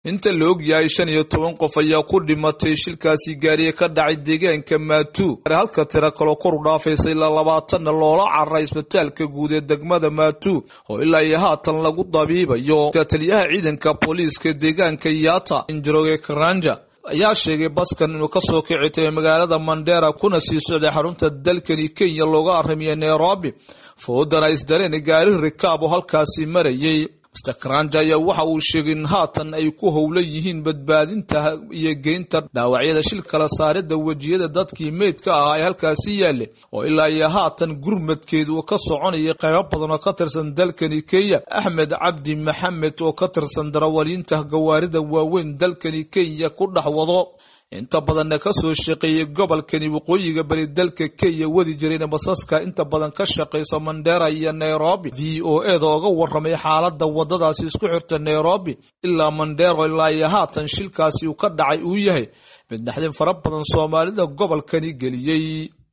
inta la og yahay shan iyo toban qof ayaa ku dhimatay shilkaasi gaariye ka dhacay deegaanka maatuu halka tiro kaloo kor u dhaafaysa ilaa labaatanna loola cararay isbitaalka guud ee degmada maatuu oo ilaa iyo haatan lagu dabiibayo taliyaha ciidanka booliiska deegaanka yaata injiroge karanja ayaa sheegay baskan inuu kasoo kici tagay magaalada mandera kuna sii socday xarunta dalkani kenya looga aramiya nairobi foodana isdaleen gaari rikaab oo halkaasi marayay mr karanja ayaa waxa uu sheegay in haatan ay ku howlan yihiin badbaadinta iyo geynta dhaawacyada shil kala saarida wejiyada dadkii meydka ahaa ee halkaasi yaale oo ilaa iyo haatan gurmadkeedu uu ka soconaya qaybo badan oo ka tirsan dalkani kenya axmed cabdi maxamed oo ka tirsan darawaliinta gawaarida waaweyn dalkani kenya ku dhex wado inta badanna kasoo shaqeeyay gobolkani waqooyiga bari dalka kenya wadi jirayna basaska inta badan ka shaqeysa mandera iyo nairobi v o eda oga waramay xaalada wadadaasi isku xirta nairobi ilaa mandero ilaa iyo haatan shilkaasi uu ka dhacay uu yahay mid naxdin fara badan soomaalida gobolkani geliyey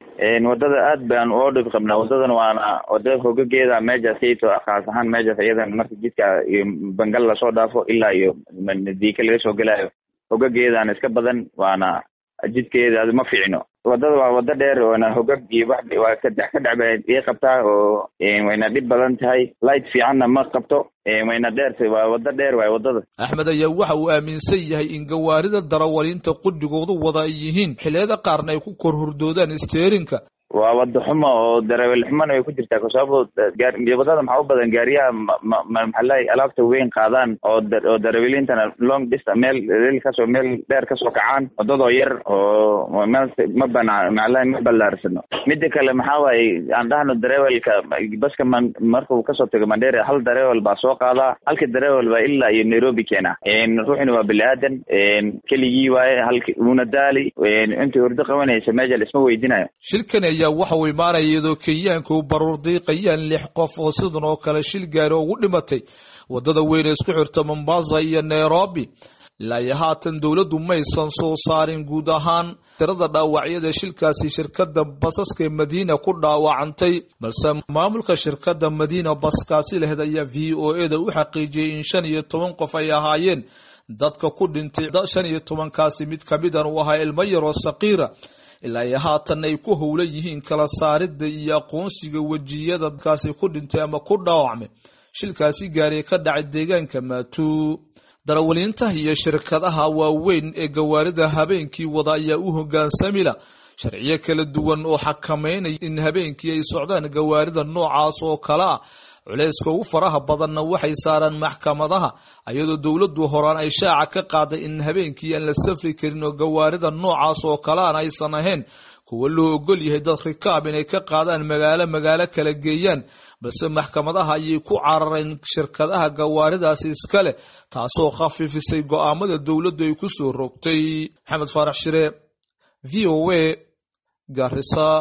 wadada aad baan oo dhib qabnaa wadadan waana wadada hogageeda meejaas iyto khaas ahaan meejaas iyadan marka jidka iyo bangal lasoo dhaafo ilaa iyo diika laga soo gelayo hogageedaan iska badan waana jidkeeda ma fiicno wadada waa wada dheer waana hogag iyo wax waa kadex ka dhacba ii qabtaa oo wayna dhib badan tahay light fiicanna ma qabto wayna dheertay waa wada dheer waay wadada axmed ayaa waxa uu aaminsan yahay in gawaarida darawaliinta qudhigoodu wada ay yihiin xilliyada qaarna ay ku kor hurdoodaan steerinka waa wada xumo oo darawel xumona way ku jirtaa kasababo wadada maxaa u badan gaariyaha maxaalahay alaabta weyn qaadaan oo oo daraweliintana long distance meel rel kasoo meel dheer kasoo kacaan wadadoo yar oo meel ma bana maxaalahay ma ballaarsano mida kale maxaa waaye aan dhahno darewelka baska man markuu kasoo tago mandera hal darewel baa soo qaadaa halka darewel baa ilaa iyo nairobi keena ruuxina waa bini aadan keligii waaye halki una daali intii hurdo qabanaysa meesha laisma weydinayo shilkan ayaa waxa uu imaanaya iyadoo kenyaanka u baruur diiqayaan lix qof oo sidan oo kale shil gaari ugu dhimatay wadada weyn ee isku xirta mombasa iyo nairobi ilaa iyo haatan dowladdu maysan soo saarin guud ahaan tirada dhaawacyada shilkaasi shirkada basaska ee madiina ku dhaawacantay balse maamulka shirkada madiina baskaasi lehed ayaa v o e da u xaqiijiyey in shan iyo toban qof ay ahaayeen dadka ku dhintay shan iyo tobankaasi mid kamidan uu ahaa ilmo yaroo sakiira ilaa iyo haatan ay ku howlan yihiin kala saarida iyo aqoonsiga wejiyada dadkaasi ku dhintay ama ku dhaawacmay shilkaasi gaariye ka dhacay deegaanka maatuu darawaliinta iyo shirkadaha waaweyn ee gawaarida habeenkii wada ayaa u hogaansamila sharciyo kala duwan oo xakameynaya in habeenkii ay socdaan gawaarida noocaas oo kale ah culayska ugu faraha badanna waxay saaraan maxkamadaha iyadoo dowladdu horaan ay shaaca ka qaaday in habeenkii aan la safri karin oo gawaarida noocaas oo kalean aysan ahayn kuwa loo ogol yahay dad rikaab inay ka qaadaan magaalo magaalo kala geeyaan balse maxkamadaha ayay ku carareen shirkadaha gawaaridaasi iska leh taasoo khafiifisay go'aamada dowladdu ay ku soo rogtay maxamed faarax shire v o a garisa